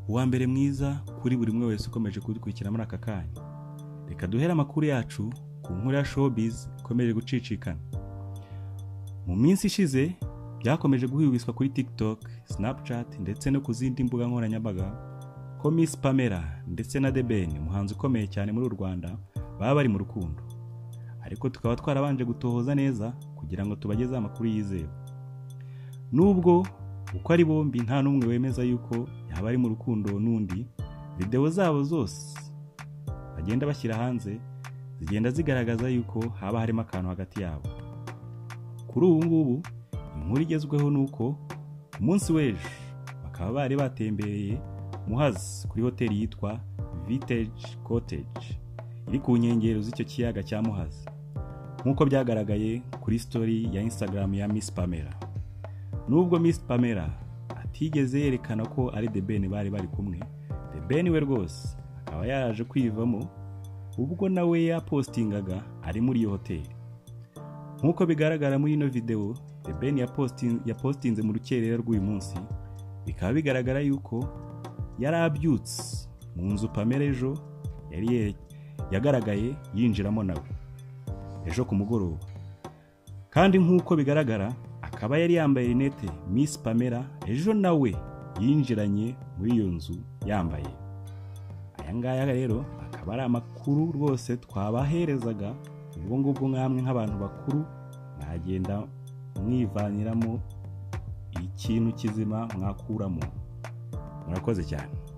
uwa mbere mwiza kuri buri umwe wese ukomeje kudukurikira muri aka kanya reka duhere amakuru yacu ku nkuru ya showbiz ikomeje gucicikana mu minsi ishize byakomeje guhwihwiswa kuri tiktok snapchat ndetse no ku zindi mbuga nkoranyambaga ko miss pamela ndetse na The Ben umuhanzi ukomeye cyane muri u rwanda baba bari mu rukundo ariko tukaba twarabanje gutohoza neza kugira ngo tubagezeho amakuru yizewe nubwo uko ari bombi nta n'umwe wemeza yuko yaba ari mu rukundo n'undi videwo zabo zose bagenda bashyira hanze zigenda zigaragaza yuko haba harimo akantu hagati yabo kuri ubu ngubu inkuru igezweho ni uko ku munsi w'ejo bakaba bari batembereye muhazi kuri hoteli yitwa vintage cottage iri ku nkengero z'icyo kiyaga cya muhazi nk'uko byagaragaye kuri story ya instagram ya miss pamela nubwo miss pamela atigeze yerekana ko ari the ben bari bari kumwe the ben we rwose akaba yaraje kwivamo ubwo nawe yapostingaga ari muri iyo hoteli nk'uko bigaragara muri ino videwo the ben yapostin- yapostinze mu rukerera rw'uyu munsi bikaba bigaragara yuko yari abyutse mu nzu pamela ejo yari ye- yagaragaye yinjiramo nawe ejo ku mugoroba kandi nk'uko bigaragara akaba yari yambaye rinete miss pamela ejo nawe yinjiranye muri iyo nzu yambaye aya ngaya rero akaba ari amakuru rwose twabaherezaga ubwo ngubwo nk'amwe nk'abantu bakuru mwagenda mwivaniramo ikintu kizima mwakuramo murakoze cyane